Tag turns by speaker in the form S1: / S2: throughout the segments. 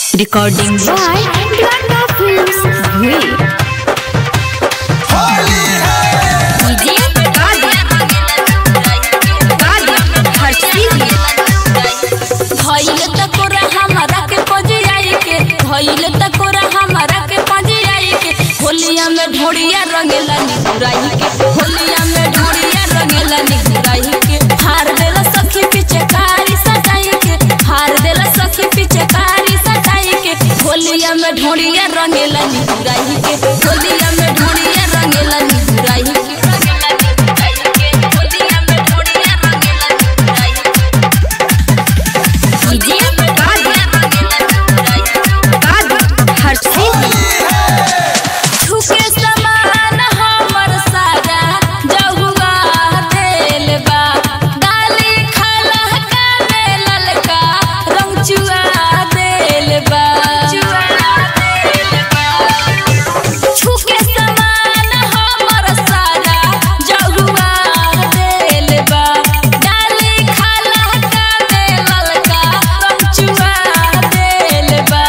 S1: Recording by Ganga Films, Bhui. DJ
S2: धइल त कोरा हमरा के पजियाई के धइल त कोरा हमरा के पजियाई के होलिया में ढोड़िया रंगेला निगुराई के होलिया में ढोड़िया रंगेला निगुराई के हार देला सखी पीछे कारी सटाई के हार देला सखी पीछे कारी सटाई के होलिया में ढोड़िया रंगेला निगुराई के होलिया में ढोड़िया रंगेला निगुराई के रंगेला निगुराई के होलिया में ढोड़िया रंगेला निगुराई के
S1: DJ
S2: छुके समान हमर सारा जहुआ देल बा डाली खाला काले ललका रंग चुआ देल बा छुके समान हमर सारा जहुआ देल बा डाली खाला काले ललका रंग चुआ देल बा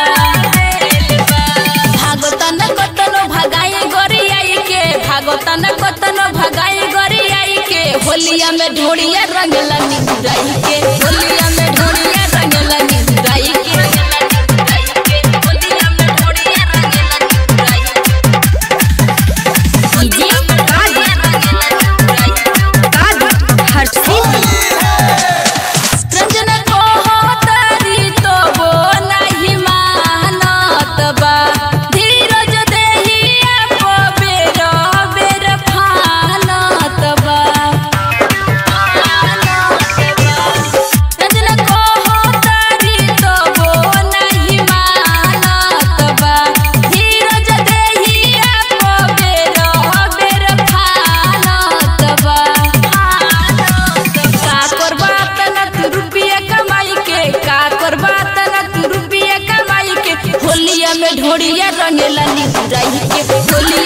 S2: भागतन कतनो भगाई गोरियाई के भागतन कतनो भगाई गोरियाई के होलिया में ढोड़िया रंगला निगुराई के होलिया में ढोड़िया रंगला निगुराई के होलिया में ढोड़िया रंगला निगुराई
S1: DJ
S2: रंजन को होतरी तो वो नहीं मानत बा धीरज देहिया को बेर बेर फानत बा रंजन को होतरी तो वो नहीं मानत बा धीरज देहिया को बेर बेर फानत बा का करबा तना तू रुपया कमाई के का करबा तना तू रुपया कमाई के होलिया में ढोड़िया रंगेला निगुराई के होलिया